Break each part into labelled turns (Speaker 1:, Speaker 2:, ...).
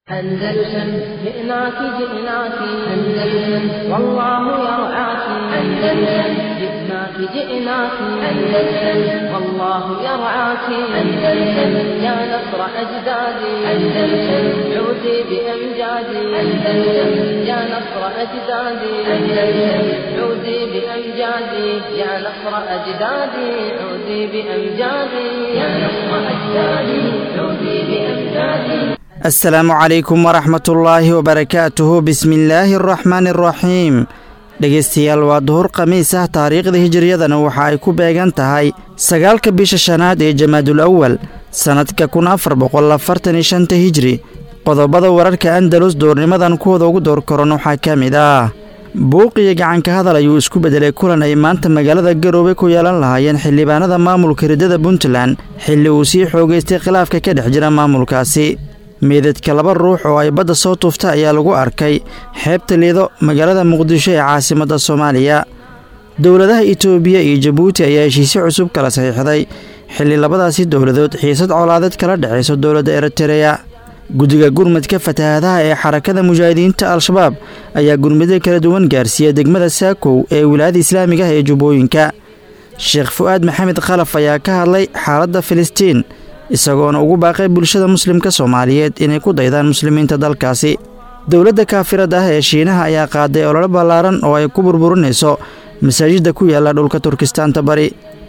Speaker 1: أندلسن جئناك جئناك أندلسن والله يرعاك أندلسن جئناك جئناك أندلسن والله يرعاك أندلسن يا نصر أجدادي أندلسن عودي بأمجادي أندلسن يا نصر أجدادي أندلسن عودي بأمجادي يا نصر أجدادي عودي بأمجادي يا نصر أجدادي عودي بأمجادي
Speaker 2: asalaamu calaykum waraxmatullaahi wabarakaatuhu bismillaahi araxmaani araxiim dhegaystayaal waa duhur khamiis ah taariikhda hijiriyadana waxa ay ku beegan tahay sagaalka bisha shanaad ee jamaadul awal sannadka kun afar boqol afartan iyo shanta hijri qodobada wararka andalus doornimadan kuwooda ugu door koran waxaa ka mid ah buuqiyo gacanka hadal ayuu isku beddelay kulan ay maanta magaalada garoobe ku yeelan lahaayeen xildhibaanada maamulka riddada puntland xilli uu sii xoogaystay khilaafka ka dhex jira maamulkaasi meedadka laba ruux oo ay badda soo tuufta ayaa lagu arkay xeebta liido magaalada muqdisho ee caasimadda soomaaliya dowladaha itoobiya iyo jabuuti ayaa heshiisyo cusub kala saxiixday xilli labadaasi dowladood xiisad colaadeed kala dhexayso dowladda eritereya guddiga gurmadka fatahaadaha ee xarakada mujaahidiinta al-shabaab ayaa gurmado kala duwan gaarsiiya degmada saakow ee wilaayada islaamiga ah ee jubbooyinka sheekh fu'aad maxamed khalaf ayaa ka hadlay xaaladda filistiin isagoona ugu baaqay bulshada muslimka soomaaliyeed inay ku daydaan muslimiinta dalkaasi dowladda kaafirada ah ee shiinaha ayaa qaaday ololo ballaaran oo ay ku burburinayso masaajidda ku yaalla dhulka turkistaanta bari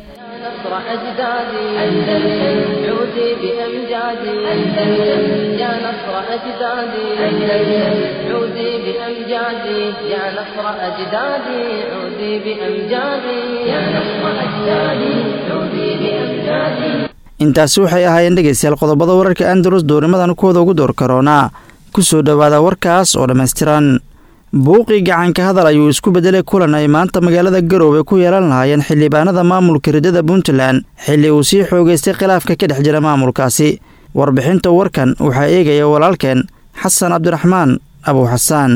Speaker 2: intaasi waxay ahaayeen dhegaystayaal qodobada wararka andalus doornimadan kuwooda ugu door karoonaa ku soo dhowaada warkaas oo dhammaystiran buuqii gacanka hadal ayuu isku beddelay kulan ay maanta magaalada garoobe ku yeelan lahaayeen xildhibaanada maamulka riddada puntland xilli uu sii xoogaystay khilaafka ka dhex jira maamulkaasi warbixinta warkan waxaa eegaya walaalkeen xasan cabdiraxmaan abuu xasaan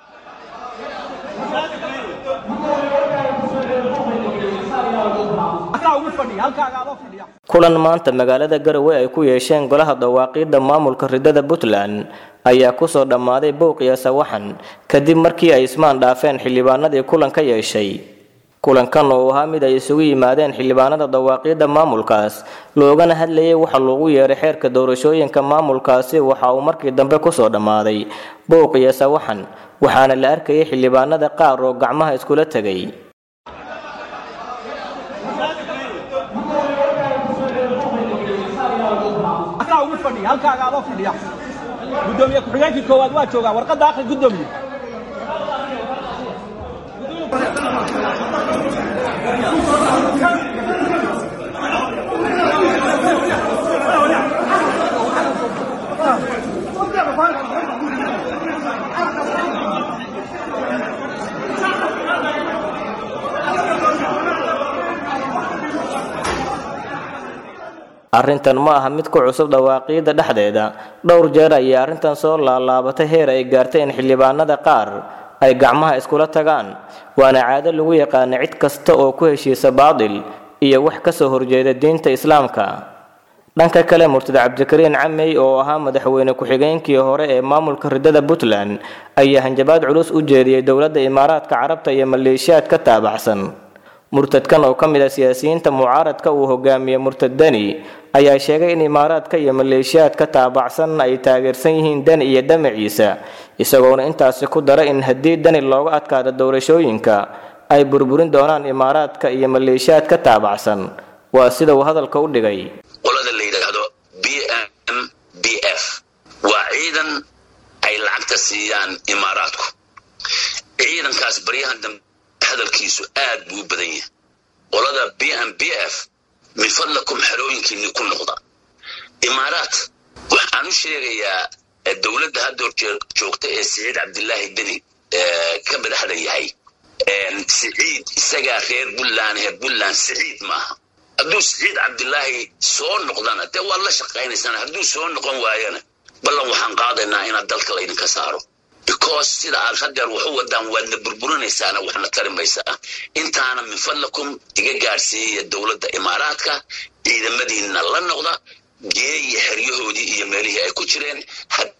Speaker 3: kulan maanta magaalada garowe ay ku yeesheen golaha dawaaqiidda maamulka riddada puntland ayaa kusoo dhammaaday bowqiya sawaxan kadib markii ay ismaan dhaafeen xildhibaanadii kulan ka yeeshay kulankan oo ahaa mid ay isugu yimaadeen xildhibaanada dawaaqiidda maamulkaas loogana hadlayay waxa loogu yeeray xeerka doorashooyinka maamulkaasi waxa uu markii dambe kusoo dhammaaday bowqiya sawaxan waxaana la arkayay xildhibaanada qaar oo gacmaha iskula tegay
Speaker 4: gudoomiye ku-xigeenkii koowaad waa joogaa warqadda akhri gudoomiye
Speaker 3: arrintan ma aha mid ku cusub dhawaaqiidda dhexdeeda dhowr jeer ayay arrintan soo laalaabatay heer ay gaartay in xildhibaanada qaar ay gacmaha iskula tagaan waana caado lagu yaqaana cid kasta oo ku heshiisa baadil iyo wax ka soo horjeeda diinta islaamka dhanka kale murtada cabdikariin camey oo ahaa madaxweyne ku-xigeenkii hore ee maamulka riddada puntland ayaa hanjabaad culus u jeediyey dowladda imaaraadka carabta iyo maleeshiyaad ka taabacsan murtadkan oo ka mid ah siyaasiyiinta mucaaradka uu hogaamiye murtad deni ayaa sheegay in imaaraadka iyo maleeshiyaad ka taabacsan ay taageersan yihiin deni iyo dhamaciisa isagoona intaasi ku dara in haddii deni looga adkaado doorashooyinka ay burburin doonaan imaaraadka iyo maleeshiyaad ka taabacsan waa sida uu hadalka u dhigay
Speaker 5: qolada la yidhaahdo b m b f waa ciidan ay lacagta siiyaan imaaraadku ciidankaas baryahan dambe hadalkiisu aad buu u badan yahay qolada b m b f min fadlakum xerooyinkiinni ku noqda imaaraat waxaan u sheegayaa dowladda hadda hor joogta ee siciid cabdilaahi deni ka madaxda yahay siciid isagaa reer puntland reer puntland siciid maaha hadduu siciid cabdilaahi soo noqdana dee waad la shaqaynaysaan hadduu soo noqon waayana ballan waxaan qaadaynaa inaad dalka laydinka saaro because sida aad hadeer waxu wadaan waadna burburinaysaana waxna tari maysaa intaana min fadlakum iga gaadhsiiyaya dowladda imaaraadka ciidamadiinna la noqda geeya xeryahoodii iyo meelihii ay ku jireen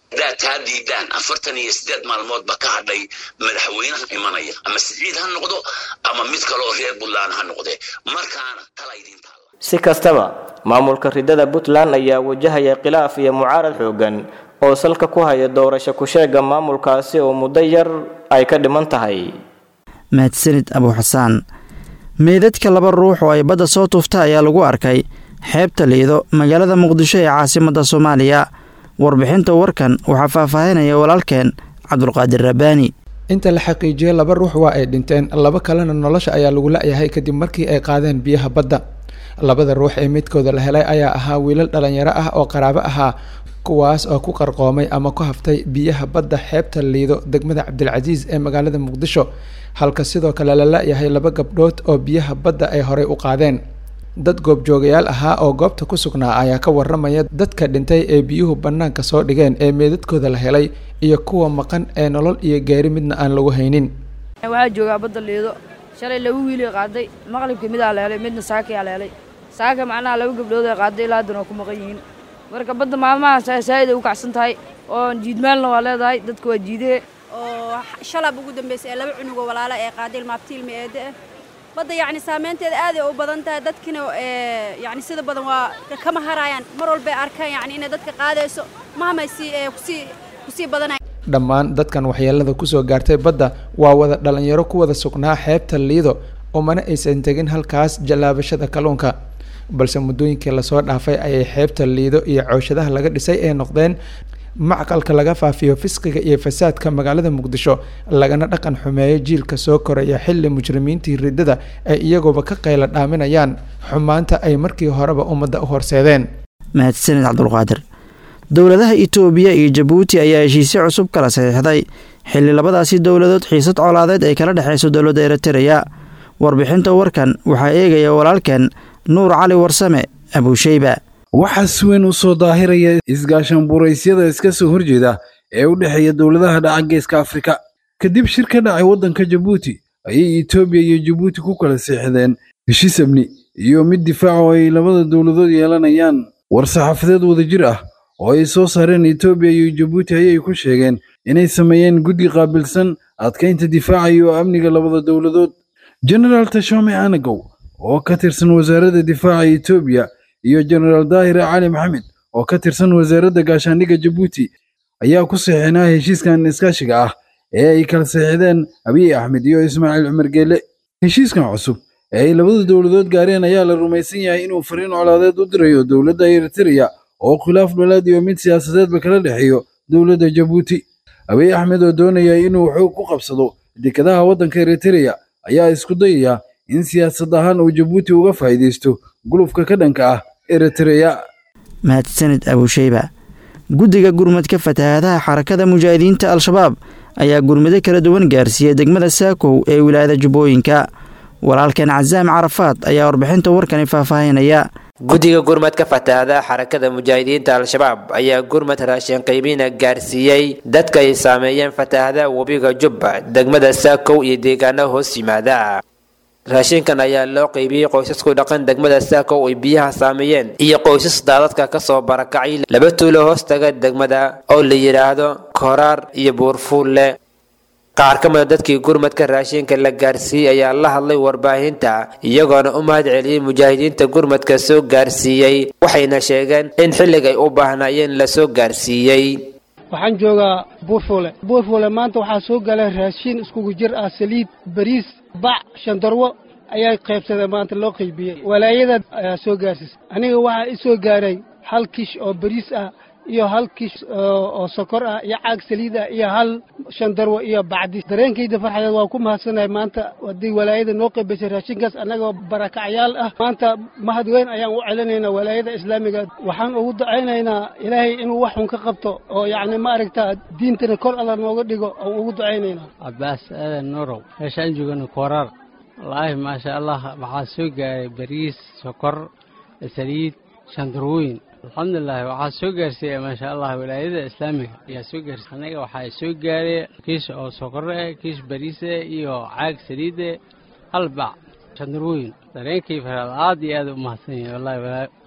Speaker 5: haddaad taa diidaan afartan iyo siddeed maalmoodba ka hadhay madaxweynaha imanaya ama siciid ha noqdo ama mid kaloo reer puntland ha noqde markaana tala idiin taalla
Speaker 3: si kastaba maamulka ridada puntland ayaa wajahaya khilaaf iyo mucaarad xoogan oo salka ku haya doorasho ku-sheega maamulkaasi oo muddo yar ay ka dhiman tahay
Speaker 2: mahadsanid abu xasaan meydadka laba ruux oo ay badda soo tuufta ayaa lagu arkay xeebta liido magaalada muqdisho ee caasimadda soomaaliya warbixinta warkan waxaa faahfaahinaya walaalkeen cabdulqaadir rabbaani
Speaker 6: inta la xaqiijiyey laba ruux waa ay dhinteen laba kalena nolosha ayaa lagu la-yahay kadib markii ay qaadeen biyaha badda labada ruux ee midkooda la helay ayaa ahaa wiilal dhalinyaro ah oo qaraabo ahaa kuwaas oo ku qarqoomay ama ku haftay biyaha badda xeebta liido degmada cabdilcasiis ee magaalada muqdisho halka sidoo kale la la-yahay laba gabdhood oo biyaha badda ay horey u qaadeen dad goobjoogayaal ahaa oo goobta ku sugnaa ayaa ka waramaya dadka dhintay ee biyuhu bannaanka soo dhigeen ee meedadkooda la helay iyo kuwa maqan ee nolol iyo geeri midna aan lagu haynin
Speaker 7: waxaa joogaa badda liido shalay laba wiilay qaaday maqlibka midaa la helay midna saakayaa la helay saaka macnaha laba gabdhood ay qaaday ilaa haddana waa ku maqan yihiin marka badda maalmaha saa'id ay u kacsan tahay oo jiidmaalna waa leedahay dadka waa jiidee
Speaker 8: oo shalab ugu dambeysay ee laba cunugoo walaala ee qaaday ilmaabtiilmi eedde ah badda yacni saameynteeda aaday u badan tahay dadkina yacni sida badan waa kama harayaan mar walbay arkaan yacni inay dadka qaadayso mahamay sii kusii kusii badanay
Speaker 6: dhammaan dadkan waxyeelada kusoo gaartay badda waa wada dhalinyaro ku wada sugnaa xeebta liido oo mana aysan tegin halkaas jallaabashada kalluunka balse muddooyinkii lasoo dhaafay ayay xeebta liido iyo cooshadaha laga dhisay ee noqdeen macqalka laga faafiyo fisqiga iyo fasaadka magaalada muqdisho lagana dhaqan xumeeyo jiilka soo koraya xilli mujrimiintii riddada ay iyaguoba ka qayla dhaaminayaan xumaanta ay markii horeba ummadda u horseedeen
Speaker 2: mahadsanid cabdulqaadir dowladaha itoobiya iyo jabuuti ayaa heshiisyo cusub kala saxiixday xilli labadaasi dowladood xiisad colaadeed ay kala dhexayso dowladda eritereya warbixinta warkan waxaa eegaya walaalkeen nuur cali warsame abuusheyba
Speaker 9: waxaa si weyn u soo daahiraya isgaashan buraysyada iska soo horjeeda ee u dhexeeya dowladaha dhaca geeska afrika kadib shir ka dhacay waddanka jabuuti ayay etoobiya iyo jabuuti ku kala seexdeen heshiis amni iyo mid difaac oo ay labada dowladood yeelanayaan war-saxaafadeed wadajir ah oo ay soo saareen etoobiya iyo jabuuti ayay ku sheegeen inay sameeyeen guddi qaabilsan adkaynta difaaca iyo amniga labada dowladood genaraal tashome anagow oo ka tirsan wasaaradda difaaca etoobiya iyo jenaraal daahire cali maxamed oo ka tirsan wasaaradda gaashaandhigga jabuuti ayaa ku saxiixnaa heshiiskan iskaashiga ah ee ay kala saxiixdeen abiy axmed iyo ismaaciil cumar geele heshiiskan cusub ee ay labada dowladood gaareen ayaa la rumaysan yahay inuu fariin colaadeed u dirayo dowladda eritereya oo khilaaf dholaad iyo mid siyaasadeedba kala dhexeeyo dowladda jabuuti abiy axmed oo doonaya inuu xoog ku qabsado dekadaha waddanka eritereya ayaa isku dayaya in siyaasad ahaan uu jabuuti uga faa'iidaysto gulufka ka dhanka ah eritereya
Speaker 2: mahadsanid abuusheyba guddiga gurmadka fatahaadaha xarakada mujaahidiinta al-shabaab ayaa gurmado kala duwan gaarsiiyey degmada saakow ee wilaayada jubbooyinka walaalkan casaam carafaad ayaa warbixinta warkani faahfaahinaya
Speaker 10: guddiga gurmadka fatahaadaha xarakada mujaahidiinta al-shabaab ayaa gurmad raashin qiimiina gaarsiiyey dadka ay saameeyeen fatahaadaha webiga jubba degmada saakow iyo deegaano hoos yimaada raashinkan ayaa loo qaybiyey qoysasku dhaqan degmada saakow ay biyaha saameeyeen iyo qoysas daadadka kasoo barakacay laba tuulo hoos taga degmada oo la yidhaahdo koraar iyo buurfuulle qaar ka mida dadkii gurmadka raashinka la gaarsiiyey ayaa la hadlay warbaahinta iyagoona u mahad celiyey mujaahidiinta gurmadka soo gaarsiiyey waxayna sheegeen in xillig ay u baahnaayeen la soo gaarsiiyey
Speaker 11: waxaan joogaa buurfuule buurfuule maanta waxaa soo galay raashin iskugu jir ah saliid bariis bac shandarwo ayaa qaybsadeen maanta loo qaybiyey walaayada ayaa soo gaarsiisay aniga waxaa i soo gaaray hal kish oo bariis ah iyo hal kish oo sokor ah iyo caag saliid ah iyo hal shandarwo iyo bacdi dareenkayda farxadeed waa ku mahadsanahay maanta haddii walaayada noo qaybisay raashinkaas annagoo barakacyaal ah maanta mahad weyn ayaan u celinaynaa walaayada islaamiga waxaan ugu ducaynaynaa ilaahay inuu wax xun ka qabto oo yacni ma aragtaa diintana kor alla nooga dhigo aan ugu ducaynaynaa
Speaker 12: cabbaas aadan nuurow meeshaan joogana kooraar wallaahi maasha allah waxaa soo gaaray bariis sokor saliid shandarwooyin alxamdulilahi waxaa soo gaarsiiya maasha allah walaayada islaamiga ayaa soo gaarsiiya anaga waxaa soo gaaray kiish oo sokore eh kiish bariise iyo caag saliide hal bac shandarwooyin dareenkii faraad aad iyo aad u mahadsan yahay wallahi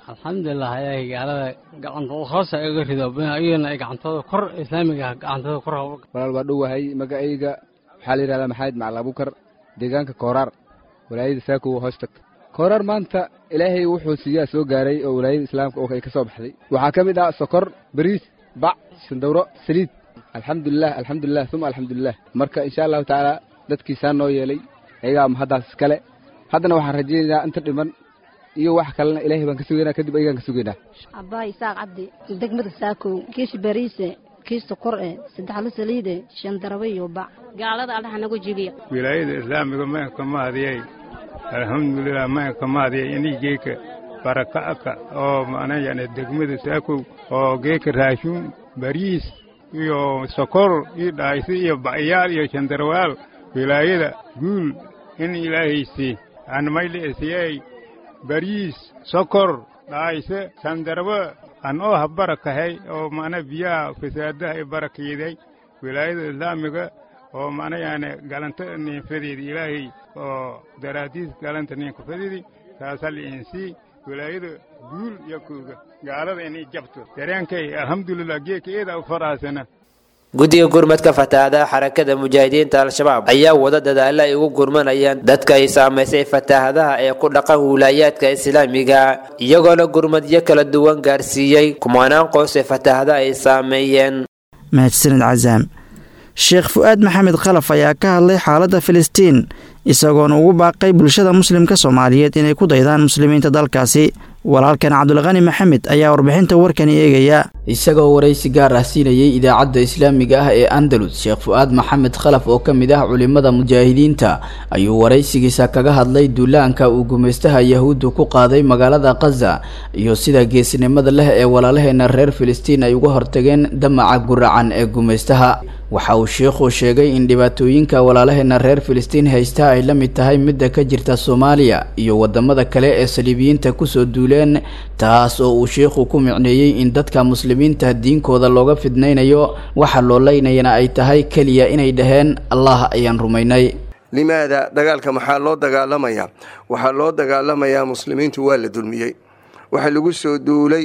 Speaker 12: alxamdulilah ilaahay gaalada gacantooda hoosa iga rido iyagana ay gacantooda kor islaamiga gacantooda kor
Speaker 13: walaal waa dhowahay magacayga waxaa la yidhahdaa maxamed macali abukar deegaanka kooraar walaayada saakow hoos tagta kooraar maanta ilaahay wuxuu siiyaa soo gaaray oo walaayada islaamka oo ay ka soo baxday waxaa ka mid ah sokor bariis bac sandawro saliid alxamdulilah alxamdulilah uma alxamdulilah marka insha allahu tacaala dadkiisaa noo yeelay ayagaa mahaddaas iskale haddana waxaan rajaynaynaa inta dhiman iyo wax kalena ilaahay baan ka sugaynaa kadib ayagaan ka sugaynaa
Speaker 14: abbaay isaaq cabdi degmada saakow kiish bariise kiish sokor eh saddexlo saliide shan darabe iyo bac gaalada allaha nagu jibiya
Speaker 15: wilaayada islaamiga maanka mahadiyay alxamdulilah maanka mahadiyay inii geeka baraka'aka oo macna yani degmada saakow oo geeka raashuun bariis iyo sokor iyo dhaaysi iyo bacyaal iyo shandarwaal wilaayada guul in ilaahaysi aan mayliisiyey bariis sokor dhaayse sandarba an oo ha barakahay oo macna biyaha fasaadaha i barakeeday wilaayada islaamiga oo macna yaani galanta ninfadeedi ilaahay oo daraadiis galanta ninkafadeedi taasal insii wilaayada guul iyo kuuga gaalada inay jabto dareenkay alxamdulilah geeka eeda u faraasana
Speaker 10: guddiga gurmadka fatahaadaha xarakada mujaahidiinta al-shabaab ayaa wada dadaalla ay ugu gurmanayaan dadka ay saamaysay fatahaadaha ee ku dhaqan wilaayaadka islaamiga iyagoona gurmadyo kala duwan gaarsiiyey kumanaan qoys ee fatahada ay saameeyeen
Speaker 2: mahadsanid casaam sheekh fu-aad maxamed khalaf ayaa ka hadlay xaaladda filistiin isagoona ugu baaqay bulshada muslimka soomaaliyeed inay ku daydaan muslimiinta dalkaasi walaalkan cabdulqani maxamed ayaa warbixinta warkani eegaya
Speaker 16: isagoo waraysi gaar ah siinayay idaacadda islaamiga ah ee andalus sheekh fu-aad maxamed khalaf oo ka mid ah culimada mujaahidiinta ayuu waraysigiisa kaga hadlay duulaanka uu gumaystaha yahuuddu ku qaaday magaalada khaza iyo sida geesinimada leh ee walaalaheena reer filistiin ay uga hortageen damaca guracan ee gumaystaha waxa uu sheikhu sheegay in dhibaatooyinka walaalaheena reer filistiin haysta ay la mid tahay midda ka jirta soomaaliya iyo wadamada kale ee saliibiyiinta kusoo duuleen taas oo uu sheikhu ku micneeyey in dadka muslimiinta diinkooda looga fidnaynayo waxa loo leynayana ay tahay keliya inay dhaheen allah ayaan rumaynay
Speaker 17: limaada dagaalka maxaa loo dagaalamayaa waxaa loo dagaalamayaa muslimiintu waa la dulmiyey waxa lagu soo duulay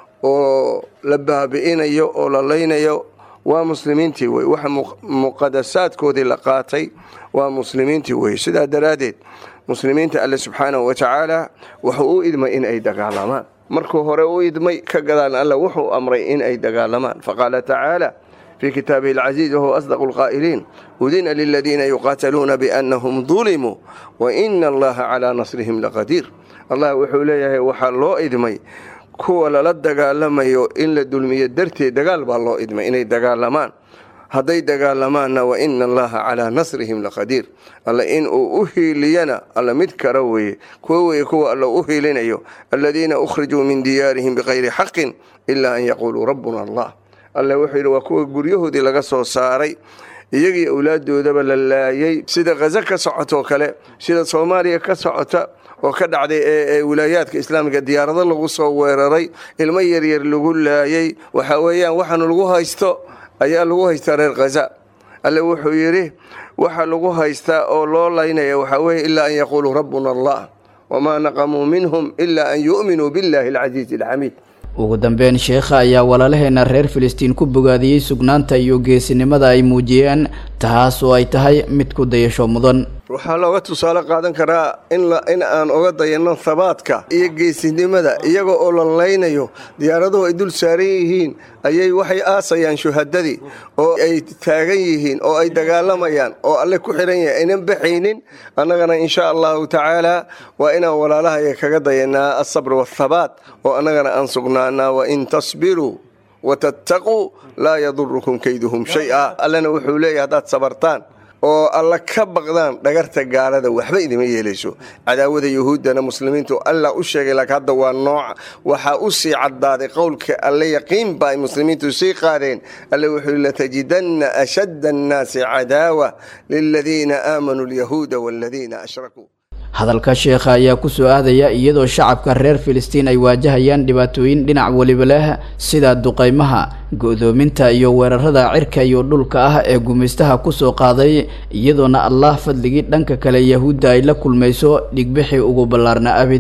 Speaker 17: oo la baabi'inayo oo la leynayo waa muslimiintii wey waxa muqadasaadkoodii la qaatay waa muslimiintii wey sidaa daraaddeed muslimiinta alle subxaanahu wa tacaala wuxuu u idmay in ay dagaalamaan markuu hore u idmay ka gadaan alle wuxuu amray in ay dagaalamaan faqaala tacaala في كتابه العزيز وهو أصدق القائلين أذن للذين يقاتلون بأنهم ظلموا وإن الله على نصرهم لقدير الله وحو ليه وحا لو إدمي kuwa lala dagaalamayo in la dulmiyo darteed dagaal baa loo idmay inay dagaalamaan hadday dagaalamaanna wa ina allaha calaa nasrihim laqadiir alla in uu u hiiliyana alla mid kara weeye kuwa weye kuwa alla u hiilinayo aladiina ukhrijuu min diyaarihim bikayri xaqin ilaa an yaquuluu rabbuna allah alle wuxuu yidhi waa kuwa guryahoodii laga soo saaray iyagii awlaadoodaba la laayay sida khaza ka socotoo kale sida soomaaliya ka socota oo ka dhacday ee wilaayaadka islaamiga diyaarado lagu soo weeraray ilmo yaryar lagu laayay waxa weeyaan waxaanu lagu haysto ayaa lagu haystaa reer khaza alle wuxuu yidhi waxa lagu haystaa oo loo laynaya waxaa weeye ilaa an yaquuluu rabbuna allah wamaa naqamuu minhum ilaa an yu'minuu billahi alcasiizi alxamiid
Speaker 16: ugu dambeyn sheekha ayaa walaalaheena reer filistiin ku bogaadiyey sugnaanta iyo geesinimada ay muujiyeen taas oo ay tahay mid ku dayasho mudan
Speaker 17: waxaa looga tusaale qaadan karaa in aan oga dayanno habaadka iyo geesinimada iyaga oo la laynayo diyaaraduhu ay dul saaran yihiin ayay waxay aasayaan shuhadadii oo ay taagan yihiin oo ay dagaalamayaan oo alle ku xihan yahay aynan baxaynin annagana insha allahu tacaala waa inaan walaalahaya kaga dayanaa asabr wathabaat oo annagana aan sugnaanaa wain tasbiruu watattaquu laa yadurukum kayduhum shay-a allena wuxuu leeyahy haddaad sabartaan oo alla ka baqdaan dhagarta gaalada waxba idima yeelayso cadaawada yuhuuddana muslimiintu alla u sheegay laakiin hadda waa nooca waxaa u sii caddaaday qowlka alle yaqiin ba ay muslimiintu sii qaadeen alle wuxuu latajidanna ashadda annaasi cadaawa liladiina aamanuu alyahuuda waaladiina ashrakuu
Speaker 16: hadalka sheekha ayaa kusoo aadaya iyadoo shacabka reer filistiin ay waajahayaan dhibaatooyin dhinac weliba leh sida duqaymaha go-doominta iyo weerarada cirka iyo dhulka ah ee gumaystaha kusoo qaaday iyadoona allah fadligii dhanka kale yahuudda ay la kulmayso dhigbixii ugu ballaarna abid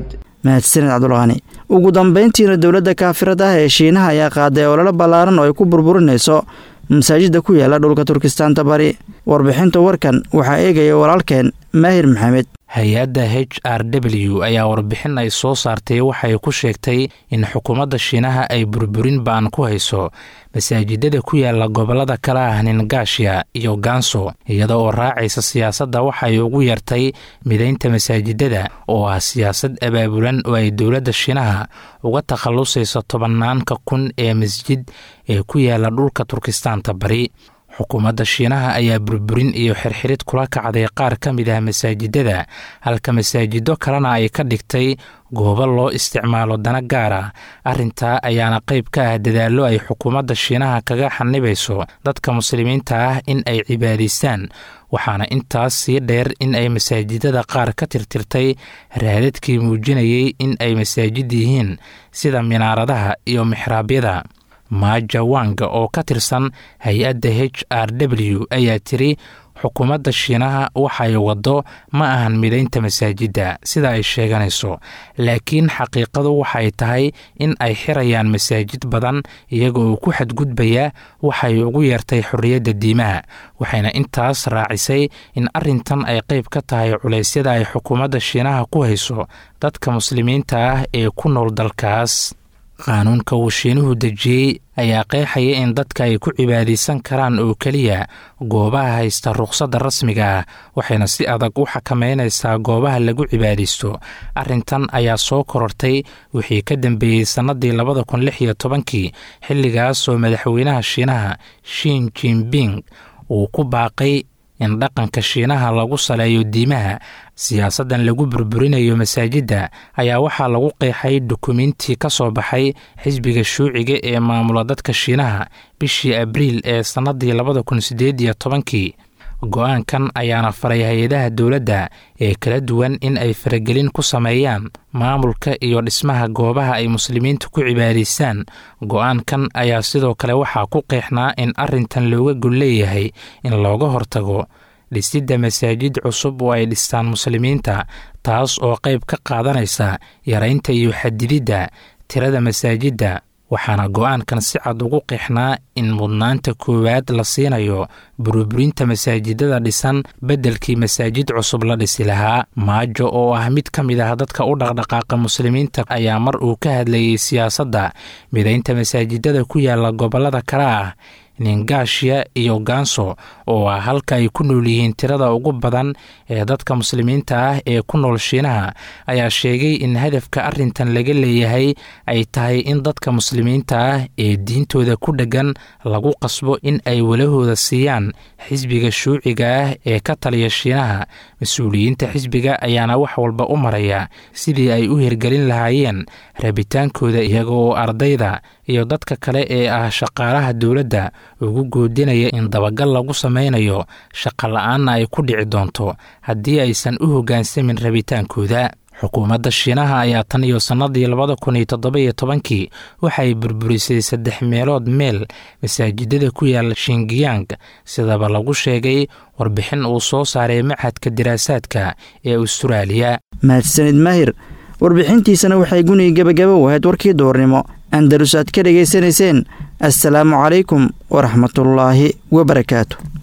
Speaker 2: mahadsaned cabdulqani ugu dambayntiina dowladda kaafirada ah ee shiinaha ayaa qaaday ololo ballaaran oo ay ku burburinayso masaajidda ku yaala dhulka turkistaanta bari warbixinta warkan waxaa eegaya walaalkeen maahir maxamed
Speaker 18: hay-adda h r w ayaa warbixin ay soo saartay waxay ku sheegtay in xukuumadda shiinaha ay burburin ba'an ku hayso masaajidada ku yaala gobollada kale ah ningaashiya iyo ganso iyada oo raacaysa siyaasadda waxay ugu yartay midaynta masaajidada oo ah siyaasad abaabulan oo ay dowladda shiinaha uga takhallusayso tobannaanka kun ee masjid ee ku yaala dhulka turkistaanta bari xukuumadda shiinaha ayaa burburin iyo xirxirid kula kacday qaar ka mid ah masaajidada halka masaajido kalena ay ka dhigtay goobo loo isticmaalo dana gaar ah arrintaa ayaana qayb ka ah dadaallo ay xukuumadda shiinaha kaga xanibayso dadka muslimiinta ah in ay cibaadaystaan waxaana intaas sii dheer in ay masaajidada qaar ka tirtirtay raadadkii muujinayay in ay masaajid yihiin sida minaaradaha iyo mixraabyada maaja wanga oo ka tirsan hay-adda h r w ayaa tiri xukuumadda shiinaha waxay waddo ma ahan midaynta masaajidda sida ay sheeganayso laakiin xaqiiqadu waxay tahay in ay xirayaan masaajid badan iyagoo ku xadgudbaya waxay ugu yeertay xorriyadda diimaha waxayna intaas raacisay in arrintan ay qayb ka tahay culeysyada ay xukuumadda shiinaha ku hayso dadka muslimiinta ah ee ku nool dalkaas qaanuunka uu shiinuhu dejiyey ayaa qeexaya in dadka ay ku cibaadaysan karaan oo keliya goobaha haysta rukhsadda rasmiga ah waxayna si adag u xakameynaysaa goobaha lagu cibaadaysto arrintan ayaa soo korortay wixii ka dambeeyey sannadii labada kun lix iyo tobankii xilligaas oo madaxweynaha shiinaha shin jinbing uu ku baaqay in dhaqanka shiinaha lagu saleeyo diimaha siyaasaddan lagu burburinayo masaajidda ayaa waxaa lagu qeexay dukumiintii ka soo baxay xisbiga shuuciga ee maamula dadka shiinaha bishii abriil ee sannadii labada kun siddeed iyo tobankii go-aankan ayaana faray hay-adaha dowladda ee kala duwan in ay faragelin ku sameeyaan maamulka iyo dhismaha goobaha ay muslimiinta ku cibaadaystaan go-aankan ayaa sidoo kale waxaa ku qeexnaa in arrintan looga gol leeyahay in looga hortago dhisidda masaajid cusub oo ay dhistaan muslimiinta taas oo qayb ka qaadanaysa yaraynta iyo xadididda tirada masaajidda waxaana go-aankan si cad ugu qeexnaa in mudnaanta koowaad la siinayo burburinta masaajidada dhisan beddelkii masaajid cusub la dhisi lahaa maajo oo ah mid ka mid ah dadka u dhaqdhaqaaqa muslimiinta ayaa mar uu ka hadlayey siyaasadda midaynta masaajidada ku yaala gobollada kale ah ningaashiya iyo ganso oo ah halka ay ku nool yihiin tirada ugu badan ee dadka muslimiinta ah ee ku nool shiinaha ayaa sheegay in hadafka arrintan laga leeyahay ay tahay in dadka muslimiinta ah ee diintooda ku dheggan lagu qasbo in ay walahooda siiyaan xisbiga shuuciga ah ee ka taliya shiinaha mas-uuliyiinta xisbiga ayaana wax walba u maraya sidii ay u hirgelin lahaayeen rabitaankooda iyaga oo ardayda iyo dadka kale ee ah shaqaalaha dowladda ugu goodinaya in dabagal lagu samaynayo shaqa la-aanna ay ku dhici doonto haddii aysan u hoggaansamin rabitaankooda xukuumadda shiinaha ayaa tan iyo sannadii labada kun iyo toddoba-iyo tobankii waxay burburisay saddex meelood meel masaajidada ku yaala shingiyang sidaba lagu sheegay warbixin uu soo saaray machadka diraasaadka ee ustaraaliya
Speaker 2: mahadsanid maahir warbixintiisana waxay guniga gebagaba u ahayd warkii duurnimo andalus aad ka dhegaysanayseen assalaamu calaykum waraxmatullaahi wabarakaatu